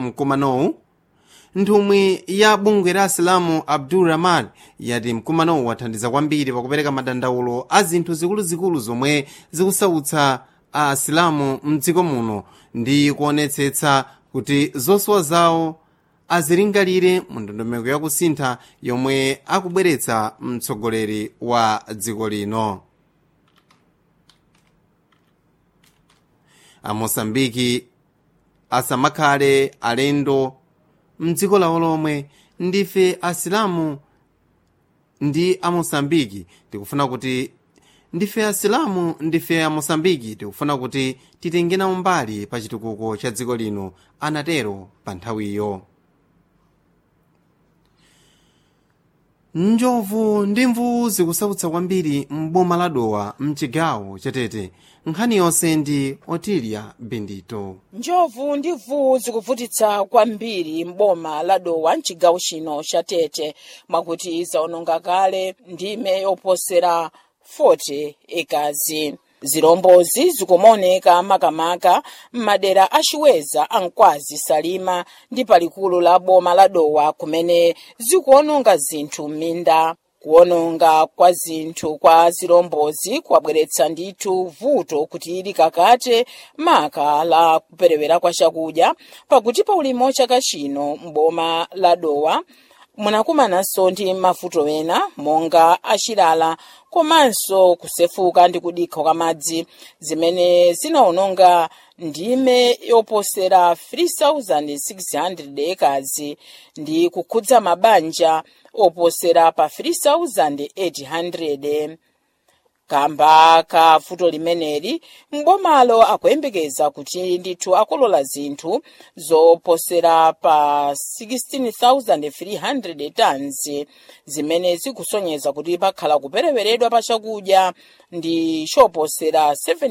mkumanowu nthumwi ya bungwe la asilamu abdul rahman yati mkumanowu wathandiza kwambiri pakupereka madandaulo a zinthu zikuluzikulu zomwe zikusautsa a asilamu mdziko muno ndi kuonetsetsa kuti zosowa zawo azilingalire mu ndondomeko yakusintha yomwe akubweretsa mtsogoleri wa dziko lino amosambiki asamakhale alendo mdziko lawo lomwe ndife asilamu ndi amosambiki tikufuna kuti ndife asilamu ndife amosambiki tikufuna kuti titengenawo mbali pa chitukuko cha dziko lino anatero pa nthawiyo njovu ndi mvuwu zikusautsa kwambiri m'boma la dowa mchigawo chatete nkhani yonse ndi otilia bendito njovu ndi mvuwu zikuvutitsa kwambiri m'boma la dowa mchigawo chino cha tete mwakuti zaononga kale ndime yoposera 40 ekazi zilombozi zikumaoneka makamaka m'madera achiweza ankwazi salima ndi palikulu la boma la dowa kumene zikuononga zinthu m'minda kuononga kwa zinthu kwa zilombozi kwabweretsa ndithu vuto kuti ili kakate maka la kuperewera kwa chakudya pakuti pa ulimi chaka chino m'boma la dowa munakumananso ndi mavuto ena monga achilala komanso kusefuka ndi kudikha kwa madzi zimene zinaononga ndime yoposera 3600 ekazi ndi kukhudza mabanja oposera pa 3800 kamba ka vuto limeneli mbomalo akuyembekeza kuti ndithu akolola zinthu zoposera pa 16300 tons zimene zikusonyeza kuti pakhala kupereweredwa pa chakudya ndi choposera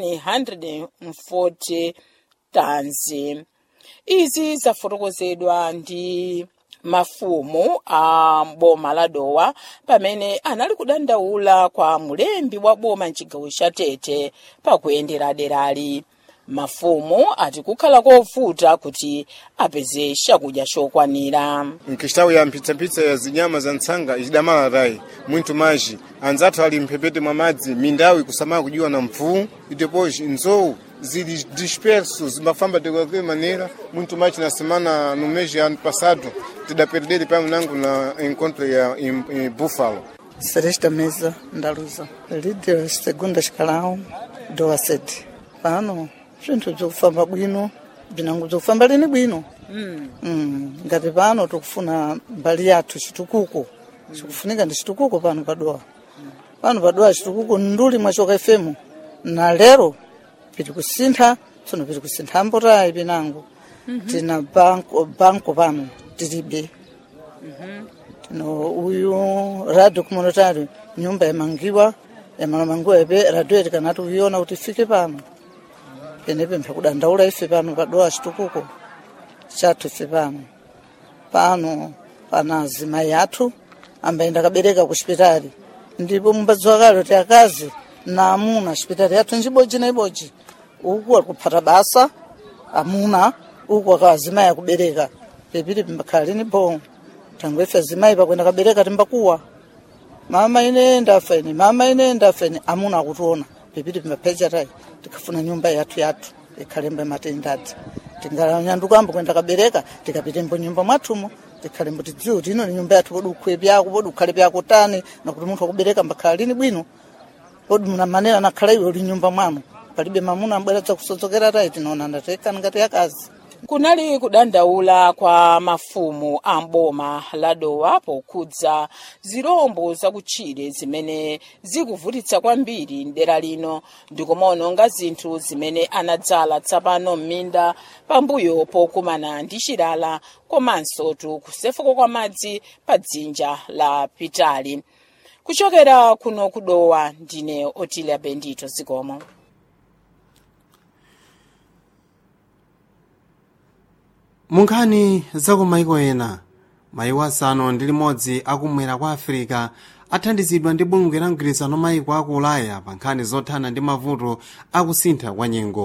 740 tons izi zafotokozedwa ndi mafumu a boma la dowa pamene anali kudandaula kwa mulembi wa boma mchigawo cha tete pakuyendera derali mafumu ati kukhala kovuta kuti apeze chakudya chokwanira nkixtawu ya mphitsaphitsa ya zinyama za ntsanga icidamala tayi mwinthu maji anzathu ali mphepete mwa madzi mindawu ikusamala kudywa na mvuwu e depois nzowu zili disperso zimbafamba de qualquer maneira muito mais na semana no mês de ano passado tidaperdere pamwe nangu na encontro ya em, em Buffalo Celeste Mesa Ndaluza líder segunda escalão do A7 pano zvinthu bzikufamba bwino bzinango bzikufamba lini bwino mm. mm. ngati pano tikufuna mbali yathu chitukuko chikufunika ndi chitukuko pano padowa pano padowa chitukuko nduli mwachoka fm na lero piti kusintha tsono piti kusintha mbotayi pinango tina banko banko pano tilibe tino uyu radio communitary nyumba yamangiwa yamalamangiwa ipe radio iti kanati uyiona kuti ifike pano penepe mphakudandaula ife pano padowa chitukuko chathu ife pano pano pana azimayi athu ambayenda kabereka ku chipitali ndipo mumbadziwa kale kuti akazi na amuna chipitali yathu njibodzi na ibodzi uku ali kuphata basa amuna uku akawa azimayi akubereka pepiti pimbakhala lini bo tangu ife azimayi pakwenda kabereka timbakuwa mama ine ndafa ine mama ine ndafa ine amuna akutiona pepiti pimbaphecha tayi tikafuna nyumba yathu yathu ikhalembo matendadzi tingalanyandukambo kwenda kabereka tikapitembo nyumba mwathumo tikhalembo tidziwe kuti ino ni nyumba yathu podi ukhwe pyako podi ukhale pyako tani nakuti munthu akubereka mbakhala lini bwino podi muna manera nakhala iwe uli nyumba mwanu palibe mamuna ambweretsa kusodzokera tayi tinaona ndatekani ngati yakazi kunali kudandaula kwa mafumu a mboma la dowa pokhudza zirombo zakutchire zimene zikuvutitsa kwambiri mdera lino ndikumaononga zinthu zimene anadzala tsapano m'minda pambuyo pokumana ndi chilala komanso tu kusefuka kwa madzi pa dzinja la pitali kuchokera kuno kudowa ndine otilia bendito zikomo munkhani zaku maiko ena maiko asanu ndi limodzi akumwera kwa afirika athandizidwa ndi bungwe la mgwirizano maiko aku ulaya pa nkhani zothana ndi mavuto akusintha kwa nyengo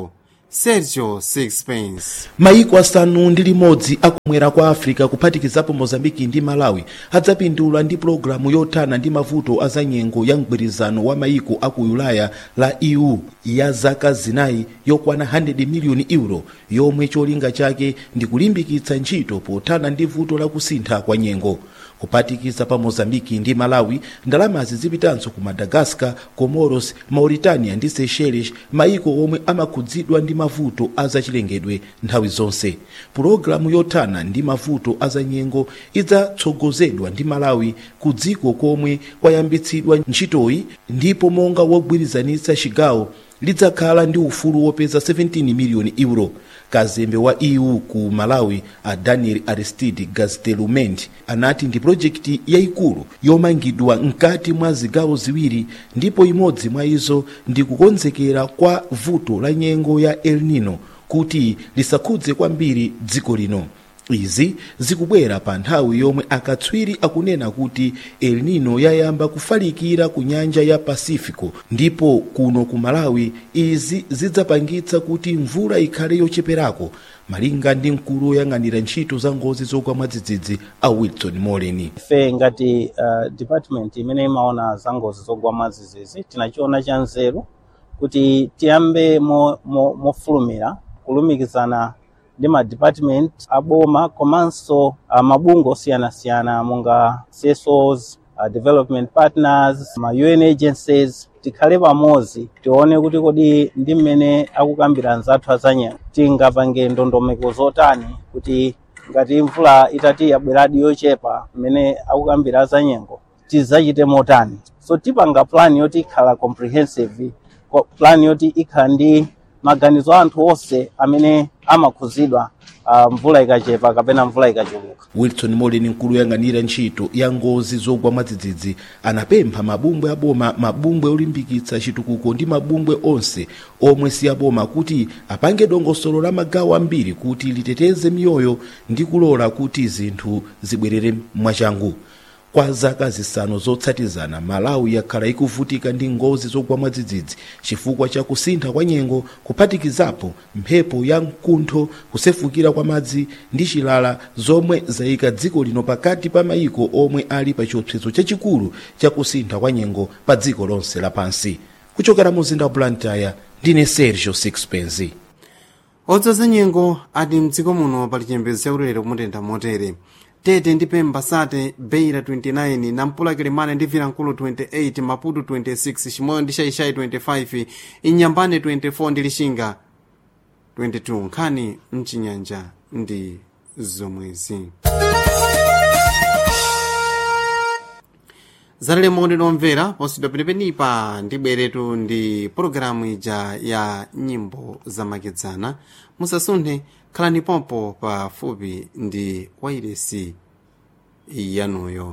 sergio sixpence mayiko asanu ndi limodzi akumwera kwa africa kuphatikizapo mozambiki ndi malawi adzapindula ndi pologalamu yothana ndi mavuto azanyengo ya mgwirizano wa mayiko aku ulaya la eu ya zaka zinayi yokwana 100 miliyoni euro yomwe cholinga chake ndi kulimbikitsa ntchito pothana ndi vuto la kusintha kwa nyengo kuphatikiza pa mozambiki ndi malawi ndalamazi zipitanso ku madagascar comoros mauritania ndi seychelles mayiko omwe amakhudzidwa ndi mavuto azachilengedwe nthawi zonse pulogalamu yothana ndi mavuto azanyengo idzatsogozedwa ndi malawi ku dziko komwe kwayambitsidwa ntchitoyi ndipo monga wogwirizanitsa chigawo lidzakhala ndi ufulu wopeza 17 miliyoni euro kazembe wa eu ku malawi a daniel aristide gastelumend anati ndi projekti yayikulu yomangidwa mkati mwa zigawo ziwiri ndipo imodzi mwa izo ndi kukonzekera kwa vuto la nyengo ya el nino kuti lisakhudze kwambiri dziko lino izi zikubwera pa nthawi yomwe akatswiri akunena kuti el nino yayamba kufalikira ku nyanja ya pacifico ndipo kuno ku malawi izi zidzapangitsa kuti mvula ikhale yocheperako malinga ndi mkulu woyang'anira ntchito za ngozi zogwa mwadzidzidzi a wilson molen ife ngati uh, department imene imaona za ngozi zogwa mwadzidzidzi tinachiona cha nzeru kuti tiyambe mofulumira mo, mo kulumikizana ndi ma department aboma komanso uh, mabungwe osiyanasiyana monga CSOs, uh, development partners ma UN agencies tikhale pamodzi tione kuti kodi ndi mmene akukambira anzathu azanyengo tingapange ndondomeko zotani kuti ngati mvula itati yabweradi yochepa mmene akukambira azanyengo tizachite motani so tipanga plan yoti ikhala comprehensive plan yoti ikhala ndi maganizo a anthu onse amene amakhuzidwa uh, mvula ikachepa kapena mvula ikachuluka wilson molen mkulu woyang'anira ntchito ya ngozi zogwa mwadzidzidzi anapempha mabungwe aboma mabungwe olimbikitsa chitukuko ndi mabungwe onse omwe si aboma kuti apange dongosolo la magawo ambiri kuti liteteze miyoyo ndi kulola kuti zinthu zibwerere mwachangu kwa zaka zisanu zotsatizana malawi yakhala ikuvutika ndi ngozi zogwa mwadzidzidzi chifukwa cha kusintha kwa nyengo kuphatikizapo mphepo ya mkuntho kusefukira kwa madzi ndi chilala zomwe zayika dziko lino pakati pa mayiko omwe ali pa chiopsezo chachikulu cha kusintha kwa nyengo pa dziko lonse lapansi kuchokera mu mzinda wa blantyre ndine sergio sixpence odzoza nyengo ati mdziko muno pali chiyembekezo chakulera kumutentha motere tete ndi pemba sate beira 29 nampula kilimane ndi vilankulu 28 maputo 26 chimoyo ndi shaishai 25 inyambane 24 ndi lishinga 22 nkhani mchinyanja ndi zomwezi zalelemo ndinomvera posidwa penepenipa ndi bweretu ndi pologalamu ija ya nyimbo zamakedzana musasunthe khalani pompo pafupi ndi wairesi yanuyo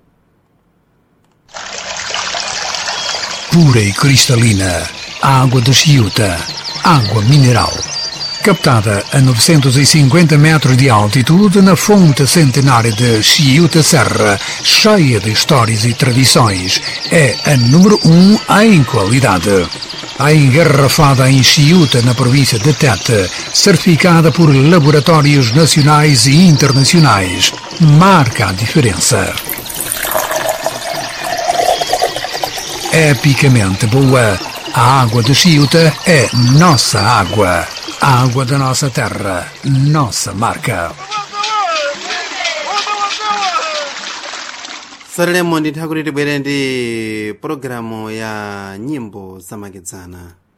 pura e cristalina, água de Chiuta, água mineral. Captada a 950 metros de altitude na fonte centenária de Chiuta Serra, cheia de histórias e tradições, é a número 1 em qualidade. A engarrafada em Chiuta, na província de Tete, certificada por laboratórios nacionais e internacionais, marca a diferença. epicamente boa. A água de Chiuta é nossa água. A água da nossa terra, nossa marca. salelemo nditha kuti tibwere ndi pologalamu ya nyimbo zamakedzana